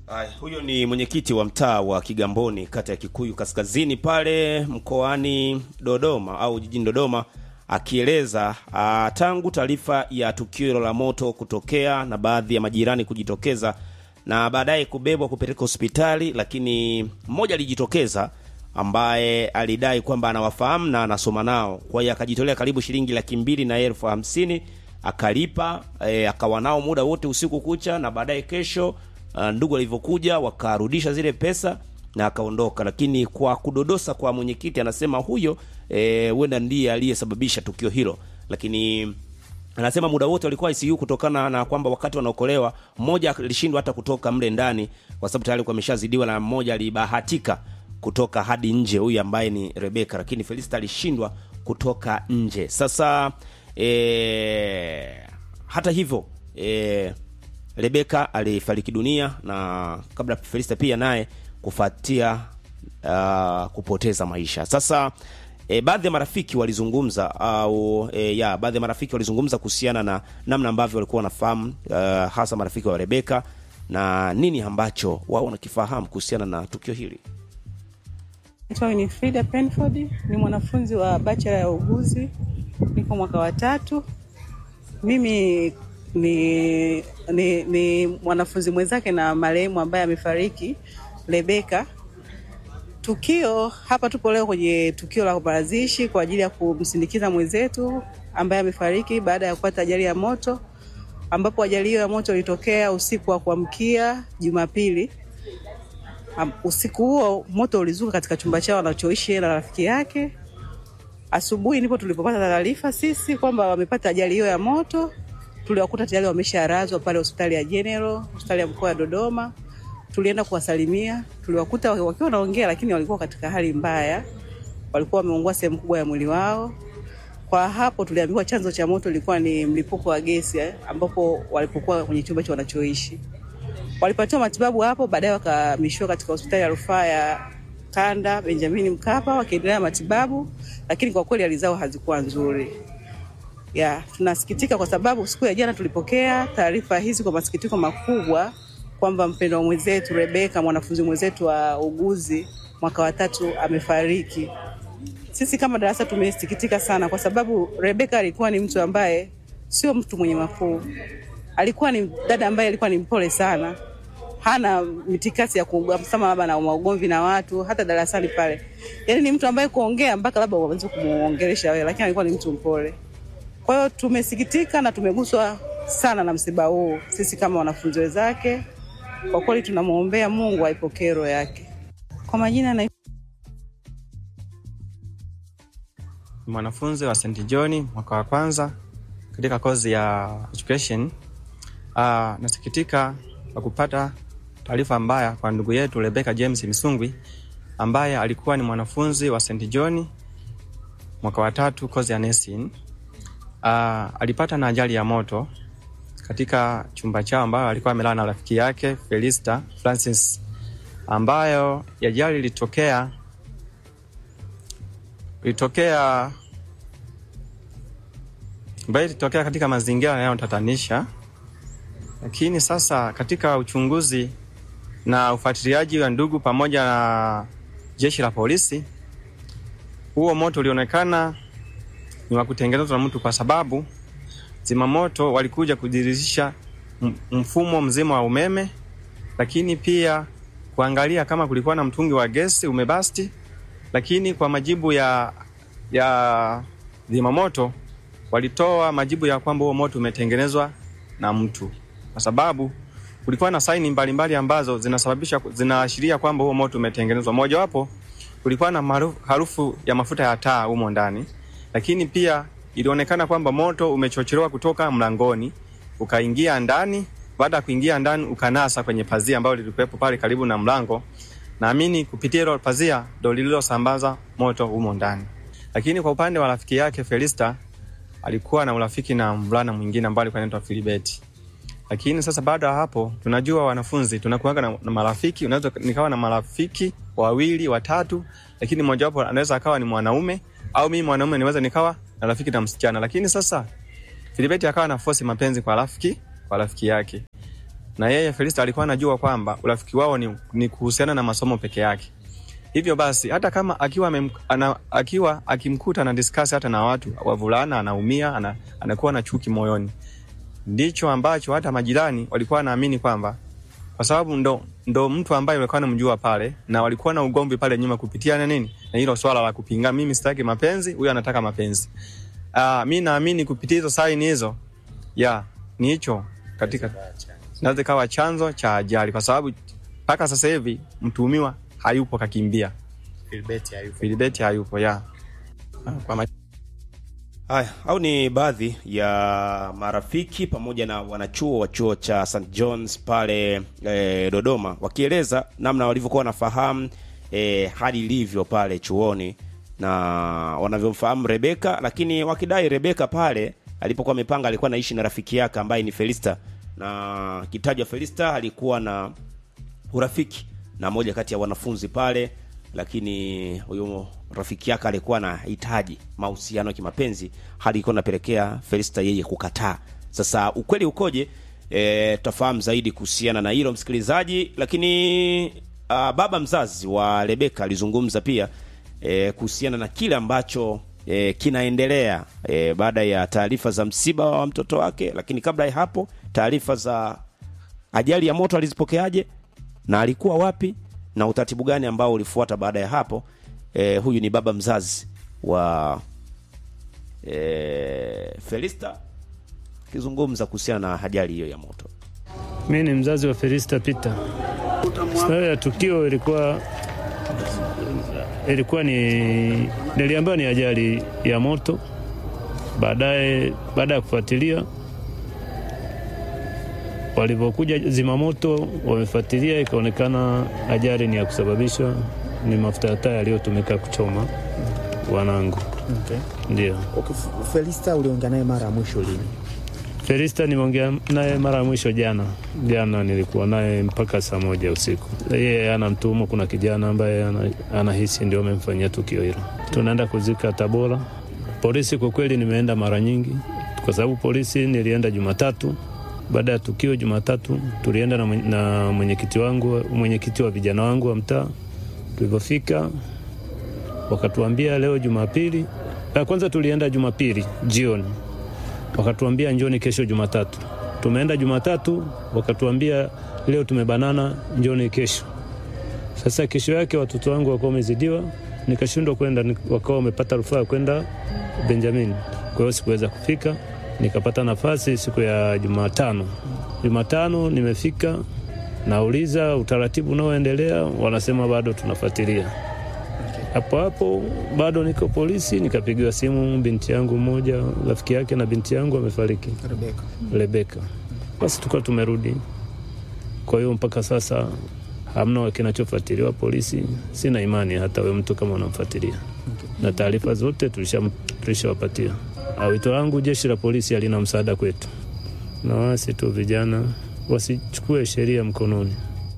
Aya, huyo ni mwenyekiti wa mtaa wa Kigamboni kata ya Kikuyu Kaskazini pale mkoani Dodoma au jijini Dodoma akieleza ah, tangu taarifa ya tukio hilo la moto kutokea na baadhi ya majirani kujitokeza na baadaye kubebwa kupeleka hospitali, lakini mmoja alijitokeza ambaye alidai kwamba anawafahamu na anasoma nao, kwa hiyo akajitolea karibu shilingi laki mbili na elfu hamsini akalipa e, akawa nao muda wote usiku kucha, na baadaye kesho uh, ndugu walivyokuja wakarudisha zile pesa na akaondoka. Lakini kwa kudodosa kwa mwenyekiti, anasema huyo huenda e, ndiye aliyesababisha tukio hilo, lakini anasema muda wote walikuwa ICU kutokana na kwamba wakati wanaokolewa mmoja alishindwa hata kutoka mle ndani kwa sababu tayari alikuwa ameshazidiwa, na mmoja alibahatika kutoka hadi nje, huyu ambaye ni Rebeka, lakini Felista alishindwa kutoka nje. Sasa e, hata hivyo e, Rebeka alifariki dunia na kabla Felista pia naye kufuatia uh, kupoteza maisha. Sasa e, baadhi ya marafiki walizungumza au e, ya baadhi ya marafiki walizungumza kuhusiana na namna ambavyo walikuwa wanafahamu uh, hasa marafiki wa Rebeka na nini ambacho wao wanakifahamu kuhusiana na tukio hili. Naitwa ni Frida Penford, ni mwanafunzi wa bachelor ya uuguzi, niko mwaka wa tatu. Mimi ni, ni, ni mwanafunzi mwenzake na marehemu ambaye amefariki Rebeka. Tukio hapa, tupo leo kwenye tukio la mazishi kwa ajili ya kumsindikiza mwenzetu ambaye amefariki baada ya kupata ajali ya moto, ambapo ajali hiyo ya moto ilitokea usiku wa kuamkia Jumapili. Um, usiku huo moto ulizuka katika chumba chao anachoishi yeye na rafiki yake. Asubuhi ndipo tulipopata taarifa sisi kwamba wamepata ajali hiyo ya moto. Tuliwakuta tayari wamesharazwa pale hospitali ya General, hospitali ya mkoa wa Dodoma. Tulienda kuwasalimia, tuliwakuta wakiwa wanaongea, lakini walikuwa katika hali mbaya, walikuwa wameungua sehemu kubwa ya mwili wao. Kwa hapo tuliambiwa chanzo cha moto ilikuwa ni mlipuko wa gesi eh, ambapo walipokuwa kwenye chumba cha wanachoishi walipatiwa matibabu hapo, baadaye wakahamishiwa katika hospitali ya rufaa ya Kanda Benjamin Mkapa wakiendelea matibabu, lakini kwa kweli hali zao hazikuwa nzuri. Ya, tunasikitika kwa sababu siku ya jana tulipokea taarifa hizi kwa masikitiko makubwa kwamba mpendwa mwenzetu Rebeka, mwanafunzi mwenzetu wa uguzi mwaka wa tatu amefariki. Sisi kama darasa tumesikitika sana, kwa sababu Rebeka alikuwa ni mtu ambaye sio mtu mwenye mafuu alikuwa ni dada ambaye alikuwa ni mpole sana, hana mitikasi ya kusema labda na maugomvi na watu, hata darasani pale. Yani ni mtu ambaye kuongea mpaka labda uanze kumuongelesha wewe, lakini alikuwa ni mtu mpole. Kwa hiyo tumesikitika na tumeguswa sana na msiba huu, sisi kama wanafunzi wenzake. Kwa kweli tunamwombea Mungu aipokee roho yake. Kwa majina na mwanafunzi wa St John mwaka wa kwanza katika kozi ya education. Uh, nasikitika kwa kupata taarifa mbaya kwa ndugu yetu Rebecca James Misungwi ambaye alikuwa ni mwanafunzi wa St John mwaka wa tatu kozi ya nursing. Uh, alipata na ajali ya moto katika chumba chao ambayo alikuwa amelala na rafiki yake Felista Francis, ambayo ajali ilitokea ilitokea ambayo ilitokea katika mazingira yanayotatanisha lakini sasa katika uchunguzi na ufuatiliaji wa ndugu pamoja na jeshi la polisi, huo moto ulionekana ni wa kutengenezwa na mtu, kwa sababu zimamoto walikuja kudirisha mfumo mzima wa umeme, lakini pia kuangalia kama kulikuwa na mtungi wa gesi umebasti. Lakini kwa majibu ya ya zimamoto walitoa majibu ya kwamba huo moto umetengenezwa na mtu kwa sababu kulikuwa na saini mbalimbali ambazo zinasababisha zinaashiria kwamba huo moto umetengenezwa. Mojawapo kulikuwa na harufu ya mafuta ya taa humo ndani, lakini pia ilionekana kwamba moto umechochelewa kutoka mlangoni ukaingia ndani. Baada ya kuingia ndani, ukanasa kwenye pazia ambalo lilikuwepo pale karibu na mlango. Naamini kupitia hilo pazia ndo lililosambaza moto humo ndani. Lakini kwa upande wa rafiki yake Felista, alikuwa na urafiki na mvulana mwingine ambaye alikuwa anaitwa Filibeti lakini sasa baada ya hapo, tunajua wanafunzi tunakuwaga na, na marafiki. Unaweza nikawa na marafiki wawili watatu, lakini mojawapo anaweza akawa ni mwanaume au mimi mwanaume niweza nikawa na rafiki na msichana. Lakini sasa Filibeti akawa na force mapenzi kwa rafiki kwa rafiki yake, na yeye Felista alikuwa anajua kwamba urafiki wao ni, ni kuhusiana na masomo peke yake. Hivyo basi hata kama akiwa, mem, ana, akiwa akimkuta na discuss hata na watu wavulana, anaumia ana, anakuwa na chuki moyoni. Ndicho ambacho hata majirani walikuwa wanaamini kwamba kwa sababu ndo, ndo mtu ambaye walikuwa wanamjua pale na walikuwa na ugomvi pale nyuma kupitia na nini na hilo swala la kupinga, mimi sitaki mapenzi, huyu anataka mapenzi. Uh, mi naamini kupitia hizo saini hizo ya ni hicho katika naweza kawa chanzo cha ajali, kwa sababu mpaka sasa hivi mtuhumiwa hayupo, kakimbia. Filbert hayupo. Filibeti hayupo ya kwa ma- Haya, au ni baadhi ya marafiki pamoja na wanachuo wa chuo cha St John's pale e, Dodoma wakieleza namna walivyokuwa wanafahamu e, hali ilivyo pale chuoni na wanavyomfahamu Rebeka, lakini wakidai Rebeka pale alipokuwa amepanga alikuwa anaishi na rafiki yake ambaye ni Felista, na kitajwa Felista alikuwa na urafiki na moja kati ya wanafunzi pale, lakini huyo rafiki yake alikuwa anahitaji mahusiano ya kimapenzi, hali ilikuwa inapelekea Felista yeye kukataa. Sasa ukweli ukoje? E, tutafahamu zaidi kuhusiana na hilo msikilizaji, lakini a, baba mzazi wa Rebeka alizungumza pia e, kuhusiana na kile ambacho e, kinaendelea e, baada ya taarifa za msiba wa mtoto wake, lakini kabla ya hapo taarifa za ajali ya moto alizipokeaje na alikuwa wapi na utaratibu gani ambao ulifuata baada ya hapo. E, huyu ni baba mzazi wa e, Felista akizungumza kuhusiana na ajali hiyo ya moto. Mi ni mzazi wa Felista Peter. Sababu ya tukio ilikuwa ilikuwa ni niliambiwa ni ajali ya moto. Baadaye, baada ya kufuatilia, walivyokuja zimamoto wamefuatilia, ikaonekana ajali ni ya kusababishwa ni mafuta ya taa yaliyotumika kuchoma wanangu. Okay. Ndio Okay, F- Felista uliongea naye mara ya mwisho lini? Felista nimeongea naye mara ya mwisho jana. Jana nilikuwa naye mpaka saa moja usiku. Yeye ana mtuhumu, kuna kijana ambaye ana- anahisi ndio amemfanyia tukio hilo. Tunaenda kuzika Tabora. Polisi kwa kweli nimeenda mara nyingi, kwa sababu polisi nilienda Jumatatu baada ya tukio. Jumatatu tulienda na mwenye- na mwenyekiti wangu, mwenyekiti wa vijana wangu wa mtaa. Tulivyofika wakatuambia leo Jumapili. La kwanza tulienda Jumapili jioni wakatuambia njoni kesho Jumatatu. Tumeenda Jumatatu, wakatuambia leo tumebanana, njoni kesho. Sasa kesho yake watoto wangu wakawa wamezidiwa, nikashindwa kwenda, ni- wakawa wamepata rufaa ya kwenda Benjamin. Kwa hiyo sikuweza kufika, nikapata nafasi siku ya Jumatano. Jumatano nimefika, nauliza utaratibu unaoendelea, wanasema bado tunafuatilia hapo hapo bado niko polisi, nikapigiwa simu, binti yangu mmoja, rafiki yake na binti yangu amefariki, Rebeka. Rebeka. Basi tukawa tumerudi. Kwa hiyo mpaka sasa hamna kinachofuatiliwa polisi. Sina imani hata we mtu kama unamfuatilia, na taarifa zote tulisha- tulishawapatia. Ah, Wito wangu jeshi la polisi halina msaada kwetu, na wasi tu vijana wasichukue sheria mkononi.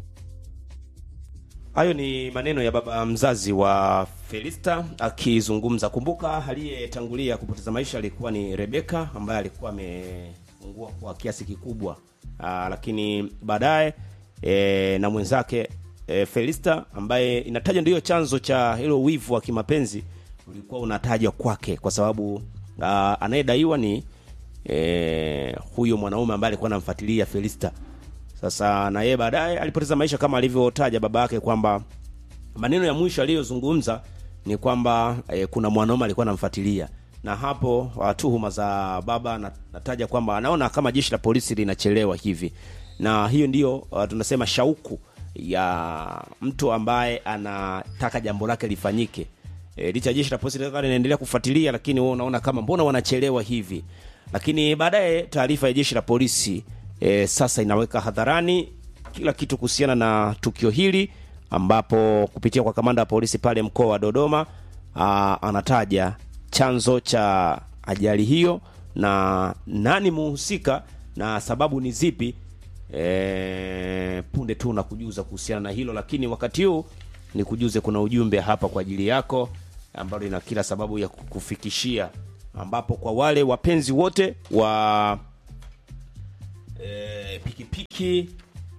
Hayo ni maneno ya baba mzazi wa Felista akizungumza. Kumbuka aliyetangulia kupoteza maisha alikuwa ni Rebeka ambaye alikuwa ameungua kwa kiasi kikubwa. Aa, lakini baadaye e, na mwenzake e, Felista ambaye inatajwa ndiyo chanzo cha hilo wivu wa kimapenzi ulikuwa unatajwa kwake kwa sababu aa, anayedaiwa ni e, huyo mwanaume ambaye alikuwa anamfuatilia Felista. Sasa na yeye baadaye alipoteza maisha kama alivyotaja baba yake kwamba maneno ya mwisho aliyozungumza ni kwamba e, kuna mwanaume alikuwa anamfuatilia, na hapo ah, tuhuma za baba na- nataja kwamba anaona kama jeshi la polisi linachelewa hivi, na hiyo ndiyo uh, tunasema shauku ya mtu ambaye anataka jambo lake lifanyike. E, licha ya jeshi la polisi likawa linaendelea kufuatilia, lakini wewe unaona kama mbona wanachelewa hivi. Lakini baadaye taarifa ya jeshi la polisi e, sasa inaweka hadharani kila kitu kuhusiana na tukio hili, ambapo kupitia kwa kamanda wa polisi pale mkoa wa Dodoma aa, anataja chanzo cha ajali hiyo na nani muhusika na sababu ni zipi. E, punde tu na kujuza kuhusiana na hilo, lakini wakati huu ni kujuze, kuna ujumbe hapa kwa ajili yako ambalo lina kila sababu ya kukufikishia, ambapo kwa wale wapenzi wote wa e, pikipiki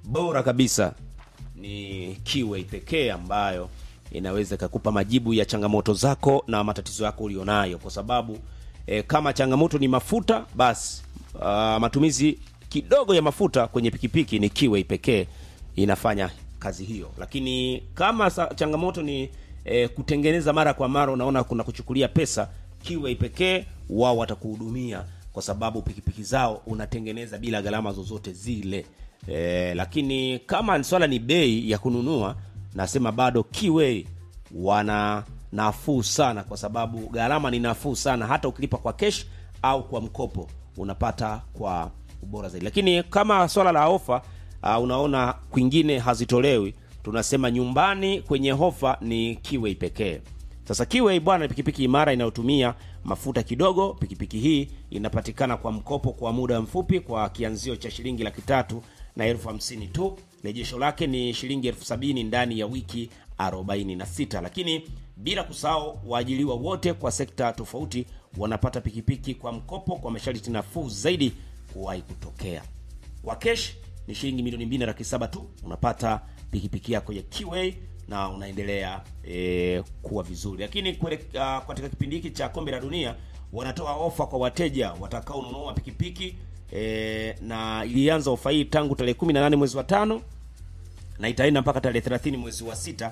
bora kabisa ni Kiway pekee ambayo inaweza ikakupa majibu ya changamoto zako na matatizo yako ulionayo, kwa sababu e, kama changamoto ni mafuta, basi uh, matumizi kidogo ya mafuta kwenye pikipiki ni Kiway pekee inafanya kazi hiyo, lakini kama sa, changamoto ni e, kutengeneza mara kwa mara, unaona kuna kuchukulia pesa, Kiway pekee wao watakuhudumia kwa sababu pikipiki zao unatengeneza bila gharama zozote zile. E, lakini kama swala ni bei ya kununua, nasema bado Kiway wana nafuu sana, kwa sababu gharama ni nafuu sana, hata ukilipa kwa cash au kwa mkopo unapata kwa ubora zaidi. Lakini kama swala la ofa uh, unaona kwingine hazitolewi, tunasema nyumbani kwenye hofa ni Kiway pekee. Sasa Kiway bwana, ni pikipiki imara inayotumia mafuta kidogo. Pikipiki hii inapatikana kwa mkopo kwa muda mfupi kwa kianzio cha shilingi laki tatu na elfu hamsini tu. Rejesho lake ni shilingi elfu sabini ndani ya wiki 46, lakini bila kusahau waajiriwa wote kwa sekta tofauti wanapata pikipiki kwa mkopo kwa masharti nafuu zaidi kuwahi kutokea. Kwa kesh ni shilingi milioni mbili na laki saba tu unapata pikipiki yako ya Kiway na unaendelea e, kuwa vizuri. Lakini kwele, uh, katika kipindi hiki cha kombe la dunia wanatoa ofa kwa wateja watakaonunua pikipiki e, na ilianza ofa hii tangu tarehe 18 mwezi wa tano na itaenda mpaka tarehe 30 mwezi wa sita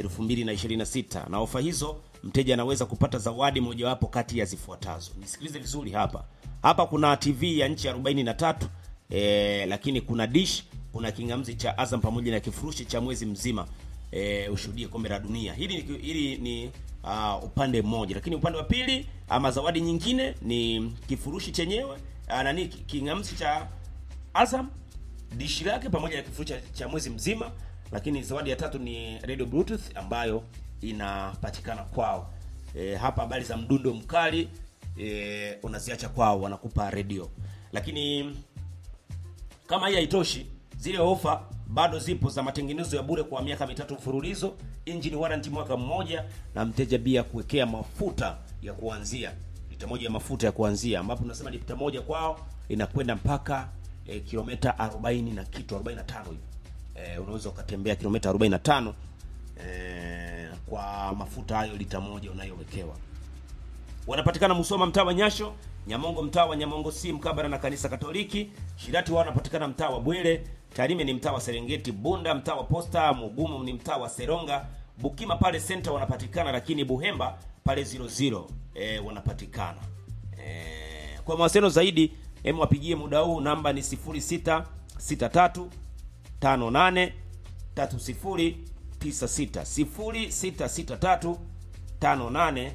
2026 na ofa hizo mteja anaweza kupata zawadi mojawapo kati ya zifuatazo. Nisikilize vizuri hapa. Hapa kuna TV ya nchi 43 e, lakini kuna dish, kuna kingamzi cha Azam pamoja na kifurushi cha mwezi mzima e, ushuhudie kombe la dunia. Hili ni, hili ni uh, upande mmoja, lakini upande wa pili ama zawadi nyingine ni kifurushi chenyewe uh, nani kingamzi cha Azam dishi lake pamoja na kifurushi cha, cha mwezi mzima, lakini zawadi ya tatu ni radio bluetooth ambayo inapatikana kwao. E, hapa habari za mdundo mkali e, unaziacha kwao, wanakupa radio. Lakini kama hii haitoshi, zile ofa bado zipo za matengenezo ya bure kwa miaka mitatu mfululizo, engine warranty mwaka mmoja, na mteja pia kuwekea mafuta ya kuanzia lita moja ya mafuta ya kuanzia, ambapo tunasema lita moja kwao inakwenda mpaka e, kilomita 40 na kitu 45 hivi. E, unaweza ukatembea kilomita 45 e, kwa mafuta hayo lita moja unayowekewa. Wanapatikana Musoma mtaa wa Nyasho, Nyamongo mtaa wa Nyamongo si mkabara na kanisa Katoliki. Shirati wao wanapatikana mtaa wa Bwere, Tarime ni mtaa wa Serengeti, Bunda mtaa wa Posta, Mugumu ni mtaa wa Seronga, Bukima pale center wanapatikana, lakini Buhemba pale 00 e, wanapatikana. E, kwa mawasiliano zaidi hem wapigie muda huu, namba ni 0663 58 3096 0663 58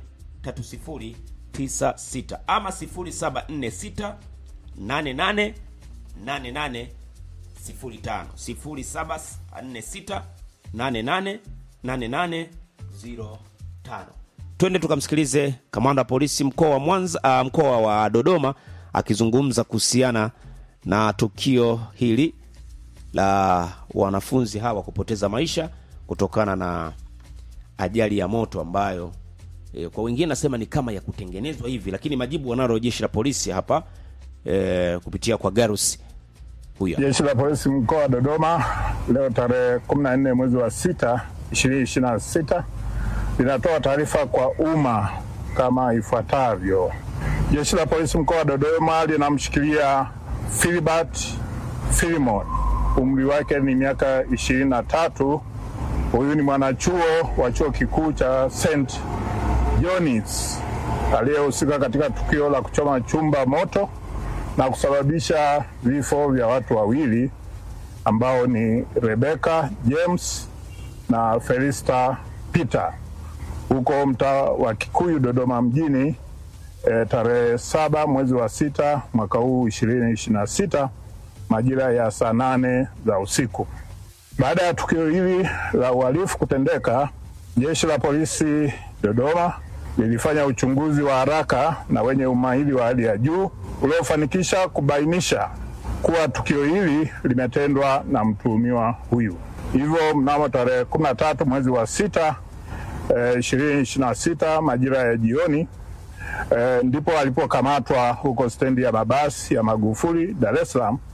3096 ama 0746 88 88 05 0746 88 88 05. Twende tukamsikilize kamanda wa polisi mkoa wa Mwanza, uh, mkoa wa Dodoma akizungumza kuhusiana na tukio hili la wanafunzi hawa kupoteza maisha kutokana na ajali ya moto ambayo e, kwa wengine nasema ni kama ya kutengenezwa hivi, lakini majibu wanalo jeshi la polisi hapa e, kupitia kwa Garus huyo. Jeshi la polisi mkoa wa Dodoma leo tarehe 14 mwezi wa 6 2026 linatoa taarifa kwa umma kama ifuatavyo. Jeshi la polisi mkoa wa Dodoma linamshikilia Philbert Philimon, umri wake ni miaka ishirini na tatu. Huyu ni mwanachuo wa chuo kikuu cha St John's aliyehusika katika tukio la kuchoma chumba moto na kusababisha vifo vya watu wawili ambao ni Rebecca James na Felista Peter huko mtaa wa Kikuyu Dodoma mjini e, tarehe saba mwezi wa sita mwaka huu ishirini ishirini na sita majira ya saa nane za usiku. Baada ya tukio hili la uhalifu kutendeka, jeshi la polisi Dodoma lilifanya uchunguzi wa haraka na wenye umahiri wa hali ya juu uliofanikisha kubainisha kuwa tukio hili limetendwa na mtuhumiwa huyu. Hivyo mnamo tarehe 13 mwezi wa sita ishirini ishirini na sita majira ya jioni e, ndipo alipokamatwa huko stendi ya mabasi ya Magufuli Dar es Salaam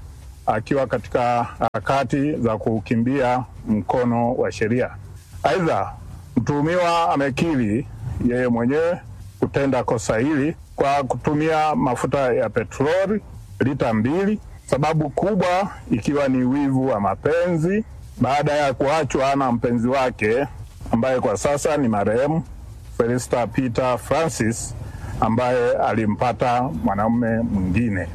akiwa katika harakati za kukimbia mkono wa sheria. Aidha, mtuhumiwa amekiri yeye mwenyewe kutenda kosa hili kwa kutumia mafuta ya petroli lita mbili, sababu kubwa ikiwa ni wivu wa mapenzi baada ya kuachwa na mpenzi wake ambaye kwa sasa ni marehemu Felista Peter Francis ambaye alimpata mwanaume mwingine.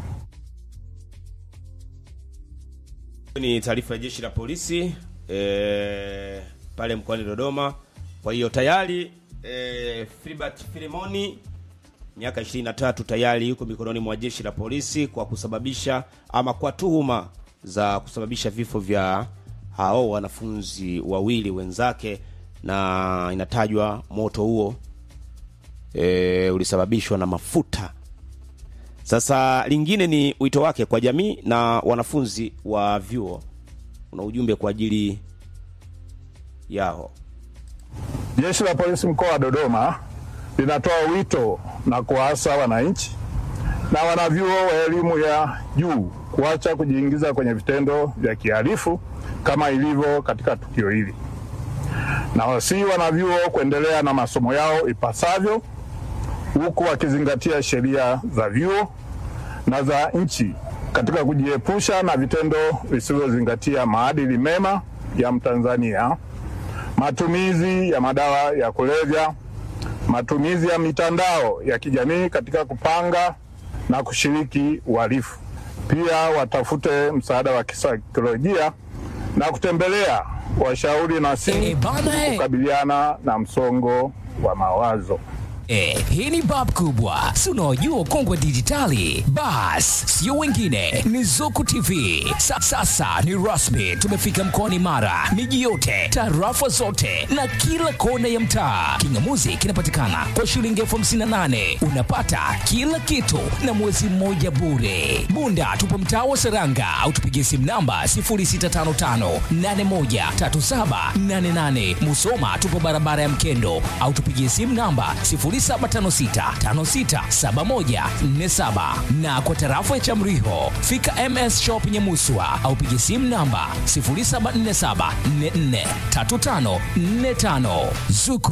ni taarifa ya jeshi la polisi e, pale mkoani Dodoma. Kwa hiyo tayari e, Filbert Filimoni miaka 23 tayari yuko mikononi mwa jeshi la polisi kwa kusababisha ama kwa tuhuma za kusababisha vifo vya hao wanafunzi wawili wenzake, na inatajwa moto huo e, ulisababishwa na mafuta sasa lingine ni wito wake kwa jamii na wanafunzi wa vyuo, una ujumbe kwa ajili yao. Jeshi la polisi mkoa wa Dodoma linatoa wito na kuwaasa wananchi na wanavyuo wa elimu ya juu kuacha kujiingiza kwenye vitendo vya kihalifu kama ilivyo katika tukio hili, na wasii wanavyuo kuendelea na masomo yao ipasavyo, huku wakizingatia sheria za vyuo na za nchi katika kujiepusha na vitendo visivyozingatia maadili mema ya Mtanzania, matumizi ya madawa ya kulevya, matumizi ya mitandao ya kijamii katika kupanga na kushiriki uhalifu. Pia watafute msaada wa kisaikolojia na kutembelea washauri na Eh, si bana, eh. kukabiliana na msongo wa mawazo. Eh, hii ni bab kubwa si unaojua kongwe dijitali bas sio wengine ni zuku tv Sa, sasa ni rasmi tumefika mkoani mara miji yote tarafa zote na kila kona ya mtaa kingamuzi kinapatikana kwa shilingi elfu hamsini na nane unapata kila kitu na mwezi mmoja bure bunda tupo mtaa wa seranga au tupigie simu namba 0655813788 musoma tupo barabara ya mkendo au tupigie simu namba 0756567147 na kwa tarafa ya Chamriho fika MS Shop Nyamuswa au pigie simu namba 0747443545 Zuku